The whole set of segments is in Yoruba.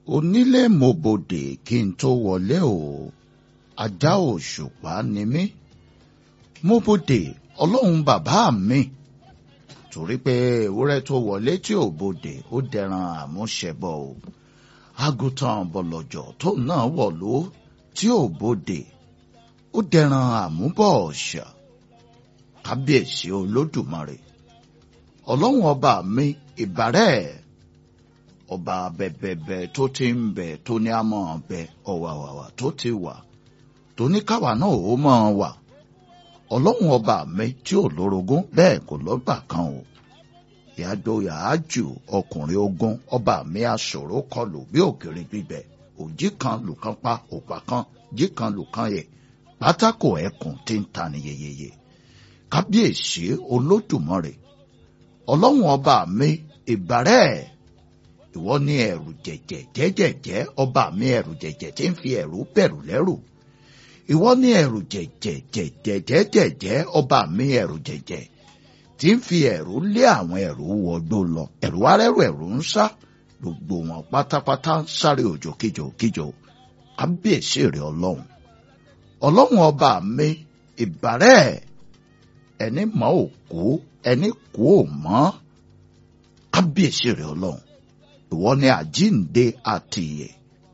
onílé mo bodè kí n tó wọlé o ajá òṣùpá ni mí mo bodè ọlọ́run bàbá mi torí pé ewúrẹ́ tó wọlé tí ò bodè ó dẹran àmúṣẹbọ o àgùntàn bọ̀lọ̀jọ̀ tó náà wọ̀lú tí ò bodè ó dẹran àmúbọ̀ ọ̀ṣà kábíyèsí olódùmarè ọlọ́run ọba mi ìbàrẹ̀ ọba bẹ̀bẹ̀bẹ̀ tó ti ń bẹ̀ tó ní àmọ́ bẹ̀ ọ̀wàwàwà tó ti wà tó ní káwa náà ó mọ̀ wà ọlọ́run ọba mi tí ò lórogún bẹ́ẹ̀ kò lọ́gbà kan o ìyájọ́ yàájù ọkùnrin ogun ọba mi aṣòro kọlù bí òkèrè gbígbẹ òjì kan lùkan pa òpá kan jí kan lùkan yẹ pátákó ẹkùn tí ń ta ni yeyeye kábíyèsí olódùmarè ọlọ́run ọba mi ìbàrẹ̀ ìwọ ní ẹ̀rù jẹ̀jẹ̀ jẹ́jẹ̀jẹ́ ọba mi ẹ̀rù jẹ̀jẹ̀ tí ń fi ẹ̀rù bẹ̀rù lẹ́rù ìwọ ní ẹ̀rù jẹ̀jẹ̀ jẹ̀jẹ̀ jẹ́jẹ̀jẹ́ ọba mi ẹ̀rù jẹ̀jẹ̀ tí ń fi ẹ̀rù lé àwọn ẹ̀rù wọgbó lọ ẹ̀rù arẹ́rù ẹ̀rù ń sá gbogbo wọn pátápátá ń sáré òjò kíjò kíjò kábíyèsí rẹ ọlọ́run ọlọ́run ọba mi ìbàrẹ̀ ẹni mọ́ òkú ẹni kú ò mọ́ kábíyèsí rẹ ọlọ́run ìwọ ni àjínde àti ìyè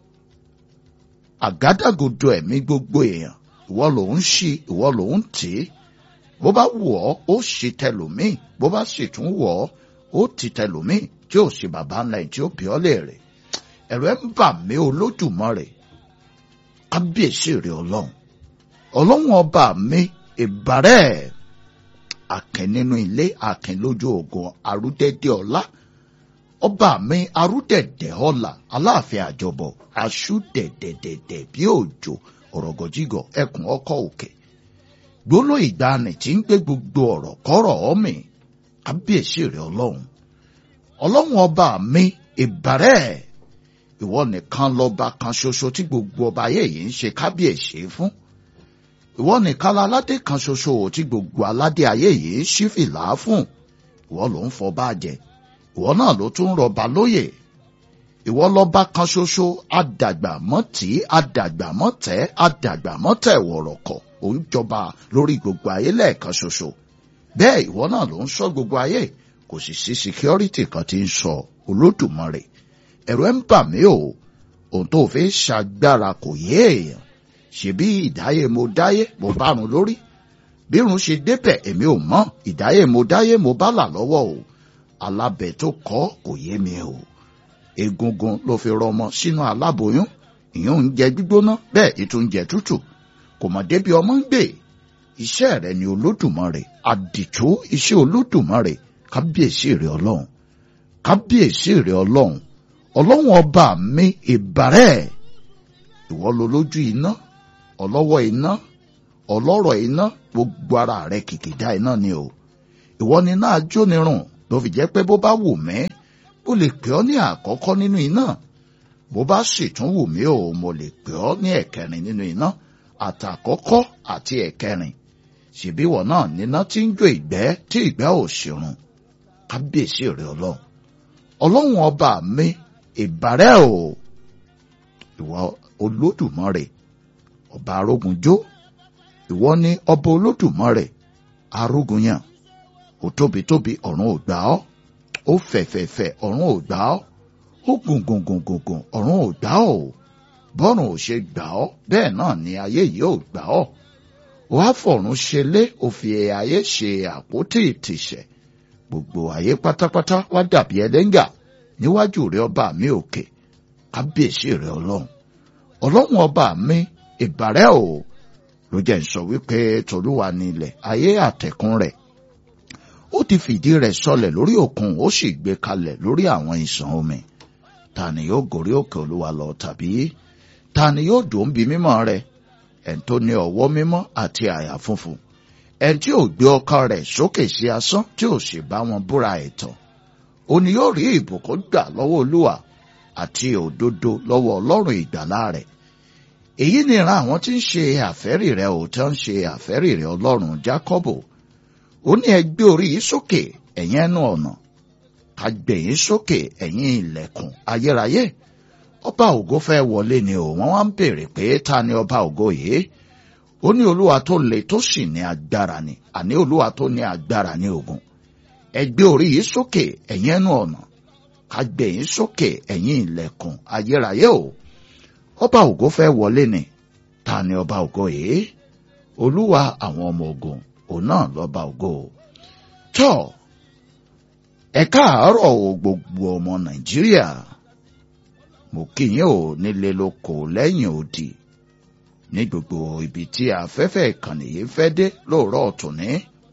àgádágodo ẹ̀mí gbogbo èèyàn ìwọ ló ń ṣí ìwọ ló ń tì í bó bá wù ọ́ ó ṣì tẹlòmíì bó bá sì tún wù ọ́ ó ti tẹlòmíì tí ò sí bàbá ńlá ẹ̀ tí ó bí ọ́ léèrè ẹ̀rọ ẹ̀ ń bà mí olódùmarè kábíyèsí rẹ ọlọ́run ọlọ́run ọba mi ìbàrẹ̀ àkìn nínú ilé àkìn lójú ogun arúdẹ́dẹ́ ọlá ọba mi arúdẹ̀dẹ̀ ọlà aláàfin àjọbọ aṣúdẹ̀dẹ̀dẹ̀dẹ̀ bí òjò ọ̀rọ̀gọ̀jígọ̀ ẹkùn ọkọ̀ òkè gbóló ìgbani tí ń gbé gbogbo ọ̀rọ̀ kọ́rọ̀ ọ́mì kábíyèsí rẹ̀ ọlọ́run ọlọ́run ọba mi ìbàrẹ̀ ìwọ nìkan lọ́ba kan ṣoṣo tí gbogbo ọba ayé yìí ń ṣe kábíyèsí fún ìwọ nìkan aládé kan ṣoṣo tí gbogbo aládé ayé yìí ń ṣí fìlà fún ìwọ ló ń fọba jẹ ìwọ náà ló tún rọba lóyè ìwọ lọ́ba kan ṣoṣo àdàgbà mọ́tì àdàgbà mọ́tẹ́ àdàgbà mọ́tẹ́ wọ̀rọ̀kọ̀ ò ń jọba lórí gbogbo ayé lẹ́ẹ̀kan ṣoṣo bẹ́ẹ̀ ìwọ náà ló ń ṣọ́ gbogbo ayé kò sì sí síkírọ́rìtì kan tí ń sọ olódùmarè ẹ̀rù ẹ̀ ń bà mí o ohun tó fi ṣàgbára kò yé èèyàn ṣebí ìdáyé mo dáyé mo bárun lórí bírun ṣe débẹ̀ èmi ò mọ̀ ìdáyé mo dáyé mo bá là lọ́wọ́ o alábẹ tó kọ́ kò yé mi o egungun ló fi rọmọ sínú aláboyún ìyún ń jẹ gbígbóná bẹ́ẹ̀ ètò ń jẹ tútù kò mọ̀ débi ọmọ ń gbé iṣẹ́ rẹ̀ ni olódùmarè àdìtú iṣẹ́ olódùmarè kábíyèsí rẹ̀ ọlọ́run kábíyèsí rẹ̀ ọlọ́run ọlọ́run ọba mi ìbàrẹ̀ ìwọ lo lójú iná ọlọ́wọ́ iná ọlọ́rọ̀ iná gbogbo ara rẹ̀ kìkìdá iná ni o ìwọ ni náà jónirun ló fi jẹ́ pé bó bá wù mí ó lè pè ọ́ ní àkọ́kọ́ nínú iná bó bá sì tún wù mí o mo lè pè ọ́ ní ẹ̀kẹrin nínú iná àtàkọ́kọ́ àti ẹ̀kẹrin ṣèbí wọ̀ náà níná tí ń jó ìgbẹ́ tí ìgbẹ́ ò ṣèrun kábíyèsí rẹ̀ ọlọ́run ọlọ́run ọba mi ìbàrẹ̀ o ìwọ olódùmarè ọba arógunjó ìwọ ni ọba olódùmarè arógunyàn ó tóbi tóbi ọ̀run ò gbà ọ́ ó fẹ̀fẹ̀fẹ̀ ọ̀run ò gbà ọ́ ó gùngùngùngùngùn ọ̀run ò gbà ọ́ bọ́run ò ṣe gbà ọ́ bẹ́ẹ̀ náà ni ayé yìí ò gbà ọ́ ó wá fọ̀run ṣe lé ó fi ayé ṣe àpótí ìtìsẹ̀ gbogbo ayé pátápátá wá dàbí ẹlẹ́ngà níwájú rẹ ọba mi òkè kábíyèsí rẹ ọlọ́run ọlọ́run ọba mi ìbàrẹ̀ o ló jẹ́ ń sọ wípé tolúwa ni ilẹ̀ ayé àtẹ̀kùn rẹ̀ ó ti fìdí rẹ̀ sọlẹ̀ lórí òkun ó sì gbé kalẹ̀ lórí àwọn ìsàn omi ta ni yóò gòrí òkè olúwa lọ tàbí ta ni yóò dùn bí mímọ́ rẹ̀ ẹn tó ní ọwọ́ mímọ́ àti àyà funfun ẹn tí ò gbé ọkàn rẹ̀ sókè sí asán tí ò sì bá wọn búra ẹ̀tàn ó ní yóò rí ìbùkún gbà lọ́wọ́ olúwa àti òdodo lọ́wọ́ ọlọ́run ìgbàlà rẹ̀ èyí ni ìran àwọn tí ń ṣe àfẹ́rì rẹ̀ ò tí ń ṣe àfẹ́rì rẹ̀ ọlọ́run jákọ́bù ó ní ẹ gbé orí yìí sókè ẹ̀yin ẹnu ọ̀nà ká gbé yín sókè ẹ̀yin ilẹ̀kùn ayérayé ọba ògo fẹ́ wọlé ni o wọ́n wá ń béèrè pé ta ni ọba ògo yìí ó ní olúwa tó le tó sì ní agbára ni àní olúwa tó ní agbára ní ogun ẹ gbé orí yìí sókè ẹ̀yin ẹnu ọ̀nà ká gbé yín sókè ẹ̀yin ilẹ̀kùn ayérayé o ọba ògo fẹ́ wọlé ni ta ni ọba ògo yìí olúwa àwọn ọmọ ogun òun náà lọ́ba ògo tọ́ ẹ káàárọ̀ o gbogbo ọmọ nàìjíríà mo kí yín o nílé lóko lẹ́yìn odi ní gbogbo ibi tí afẹ́fẹ́ ìkànnì yìí fẹ́ dé lóòrọ̀ ọ̀túnní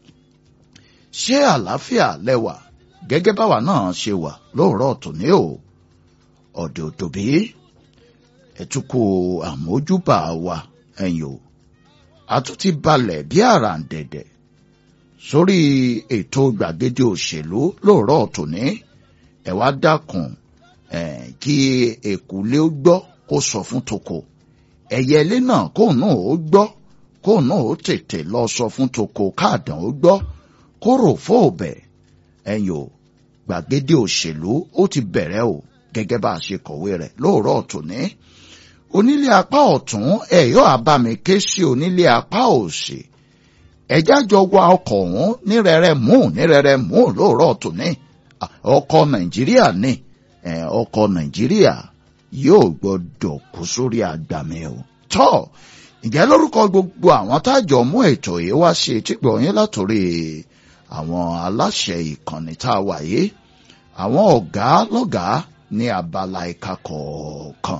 ṣé àlàáfíà lẹ́wà gẹ́gẹ́ báwa náà ṣe wà lóòrọ̀ ọ̀túnní o ọ̀dẹ̀ òtòbí ẹ̀túkù àmójúbà wa ẹ̀yìn o àtúntì balẹ̀ bí àràǹdẹ̀dẹ̀ sórí ètò gbàgede òṣèlú lóòrọ̀ ọ̀túnní ẹ wá dákun kí èkúlé ó gbọ́ kó sọ fún toko ẹ̀yẹlé náà kóun náà ó gbọ́ kóun náà ó tètè lọ sọ fún toko káàdàn ó gbọ́ kó rò fóòbẹ̀ ẹ̀yìn o gbàgede òṣèlú ó ti bẹ̀rẹ̀ o gẹ́gẹ́ bá a ṣe kọ̀wé rẹ̀ lóòrọ̀ ọ̀túnní onílé apá ọ̀tún ẹ̀yọ́ àbámi ké sí onílé apá òsì ẹ̀já jọ wa ọkọ̀ ọ̀hún nírẹ̀rẹ̀ mú nírẹ̀rẹ̀ mú lóòrọ̀ tòní ọkọ̀ nàìjíríà ní ọkọ̀ nàìjíríà yóò gbọ́dọ̀ kú sórí àgbàmì o tọ́ ǹjẹ́ lórúkọ gbogbo àwọn tájọ mú ètò yìí wá sí etígbọ̀ yín látòrí àwọn aláṣẹ ìkànnì tá a wà yìí àwọn ọ̀gá lọ́gàá ní abala ìka kọ̀ọ̀kan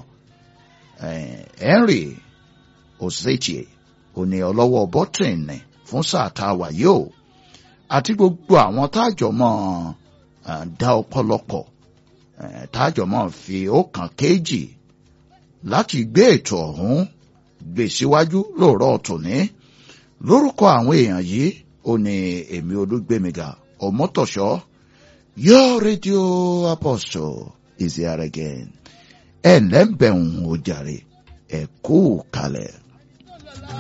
henry osetie òní ọlọ́wọ́ bọ́tìnì fún sáà tá a wà yìí o àti gbogbo àwọn tájọ mọ́ dá ọ̀pọ̀lọpọ̀ tájọ mọ́ fi ọkàn kéjì láti gbé ètò ọ̀hún gbé síwájú lóòrọ̀ tòní lórúkọ àwọn èèyàn yìí ó ní èmi olúgbémiga ọmọtọ̀ṣọ́ your radio apostle is here again ẹ ǹlẹ́ ń bẹ̀ ń o jàre ẹ kú kalẹ̀.